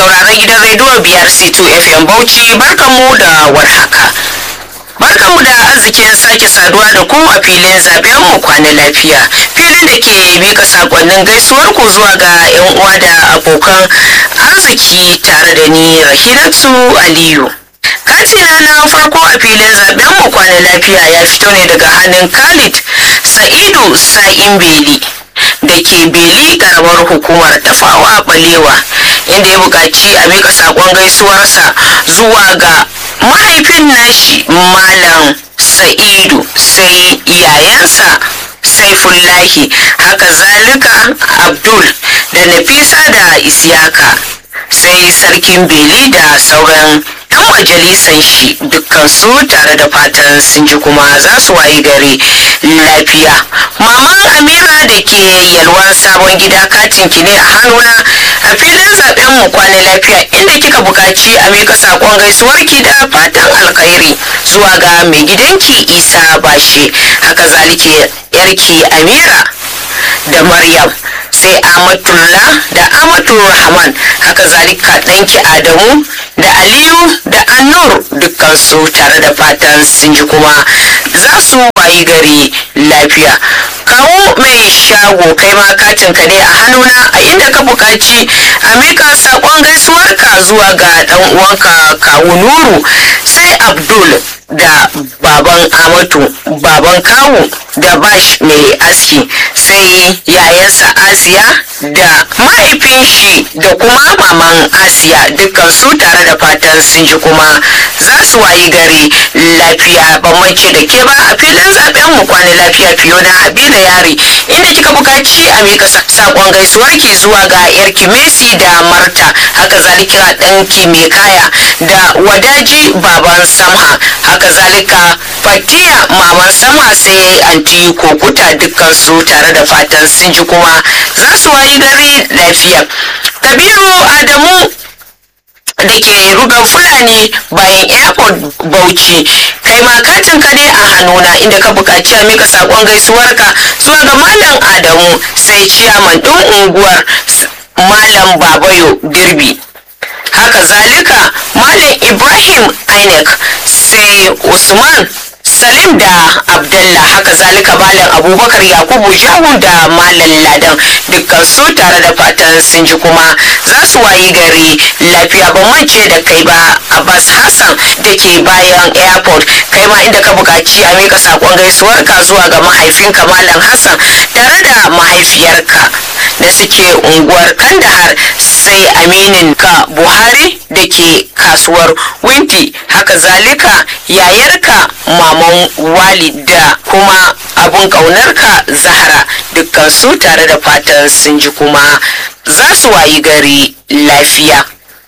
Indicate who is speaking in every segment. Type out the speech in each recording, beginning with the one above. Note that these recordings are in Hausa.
Speaker 1: sauraron gidan rediyo biyar C2 FM Bauchi barkanmu da warhaka. Barkanmu da arzikin sake saduwa da ku a filin zaben mu kwana lafiya. Filin da ke mika sakonnin gaisuwar ku zuwa ga 'yan uwa da abokan arziki tare da ni Rahilatu Aliyu. katina na farko a filin zaben mu kwana lafiya ya fito ne daga hannun khalid sa'idu sa'in beli da ke beli karamar hukumar tafawa balewa inda ya buƙaci a mika saƙon gaisuwarsa zuwa ga mahaifin nashi malam sa'idu sai yayansa saifullahi haka zalika abdul da nafisa da isyaka sai sarkin beli da sauran 'yan majalisan shi dukkan su tare da fatan sun ji kuma za su wayi gari lafiya maman amira da ke yalwan sabon gida katin ki ne a hannuna a filin zaben mu kwana lafiya inda kika buƙaci a mika sakon gaisuwar ki da fatan alkhairi zuwa ga mai gidanki isa bashe haka zalike yarki amira da maryam sai amatullah da amatul rahman haka zalika ɗanki adamu da aliyu da annur dukkan su tare da fatan sun ji kuma za su wayi gari lafiya kawo mai shago kai ma katin ka ne a hannuna a inda ka buƙaci a mika saƙon gaisuwarka zuwa ga ɗan uwanka kawu nuru sai abdul da baban amatu baban kawu da bash mai aski sai yayansa asiya da mahaifin shi da kuma maman asiya dukkan su tare da fatan sun ji kuma za su wayi gari lafiya ban mance da ke ba a filin zaben mu kwana lafiya fiyo na habila yari inda kika bukaci a mika sakon gaisuwar ki zuwa ga yarki messi da marta haka zalika ɗanki mai kaya da wadaji baban samha haka zalika fatiya maman sama sai anti kokuta dukkan su tare da fatan sun ji kuma za su wayi gari lafiya kabiru adamu da ke rugan fulani bayan airport bauchi kai ma katin ka ne a hannuna inda ka buƙaci a mika saƙon gaisuwarka zuwa ga malam adamu sai ciyaman ɗin unguwar malam babayo dirbi haka zalika malam ibrahim inec sai usman salim da abdallah haka zalika malam abubakar yakubu jahu da malam ladan dukkan su tare da fatan sun ji kuma za su wayi gari lafiya ban mance da kai ba abbas hassan da ke bayan airport kai ma inda ka buƙaci a mika saƙon gaisuwarka zuwa ga mahaifinka malam hassan tare da mahaifiyarka da suke unguwar kandahar sai aminin ka buhari da ke kasuwar winti haka zalika yayarka maman walid da kuma abun ƙaunarka zahara dukkan su tare da fatan sun ji kuma za su wayi gari lafiya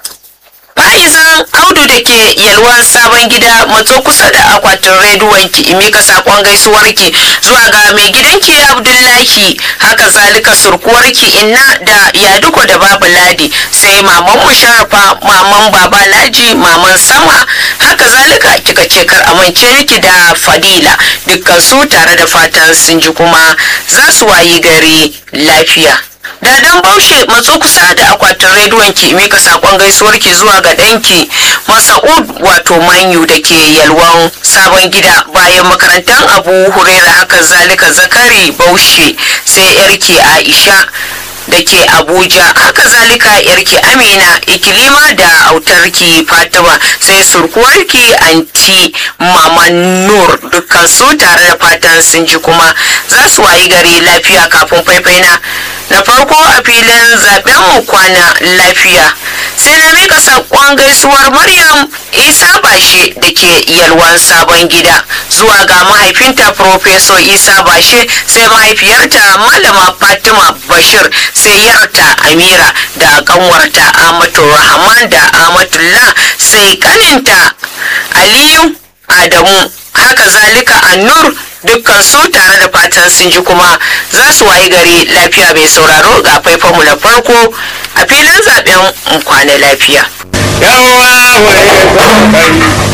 Speaker 1: Fa'izan Audu da ke yalwan sabon gida matso kusa da akwatin rediyon ki mika sakon gaisuwar ki zuwa ga mai gidanki Abdullahi haka zalika surkuwar ki inna da yaduko da babu ladi sai maman musharrafa maman baba laji maman sama haka zalika kika ce kar amince miki da fadila dukkan su tare da fatan sun ji kuma za su wayi gari lafiya. Dadan Baushe matso kusa da akwatin rediyon ki mika sakon gaisuwar ki zuwa ga danki Masa'ud wato Manyu da ke yalwan sabon gida bayan makarantar Abu Huraira haka zalika Zakari Baushe sai yarki Aisha da ke Abuja haka zalika yarki Amina Ikilima da autarki Fatima sai surkuwarki anti Mama Nur dukkan su tare da fatan sun ji kuma za su wayi gari lafiya kafin faifaina na farko a filin zaben mu kwana lafiya sai na mika sakon gaisuwar maryam isa bashe da ke yalwan sabon gida zuwa ga mahaifinta professor isa bashe sai mahaifiyarta malama fatima bashir sai yarta amira da kanwarta amatu rahman da amatullah sai kaninta aliyu adamu haka zalika annur dukkan su tare da fatan sun ji kuma za su wayi gari lafiya mai sauraro ga faifanmu na farko a filin zaben kwana lafiya.
Speaker 2: Yawa mai kokari